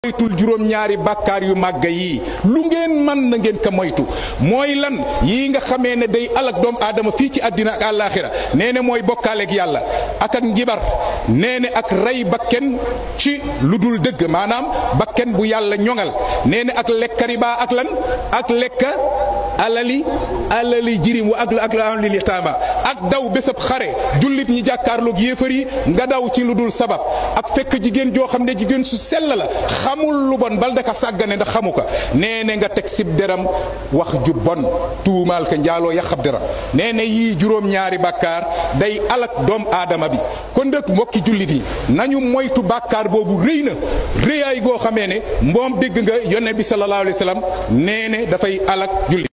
moytul juróom-ñaari bàkkaar yu màgg yii lu ngeen man na ngeen ko moytu mooy lan yii nga xamee ne day alak doomu aadama fii ci àddina ak àllaaxira nee ne mooy bokkaaleeg yàlla ak ak njibar nee ne ak rey bakken ci lu dul dëgg maanaam bakken bu yàlla ñoŋal nee ne ak lekka riba ak lan ak lekka alali alali jirim wa ak ak alali yataama ak daw bésab xare jullit ñi jàkkaarloog yéefar yi nga daw ci lu dul sabab ak fekk jigéen joo xam ne jigéen su sell la xamul lu bon bal daka sàggane ndax xamu ko nee ne nga teg sib deram wax ju bon tuumaal ka njaaloo yaxab deram nee ne yii juróom-ñaari bàkkaar day alak doom aadama bi kon nag mbokki jullit yi nañu moytu bàkkaar boobu rëy na rëyaay goo xamee ne mboom dégg nga yonne bi sallallahu alayhi wa sallam nee ne dafay alak jullit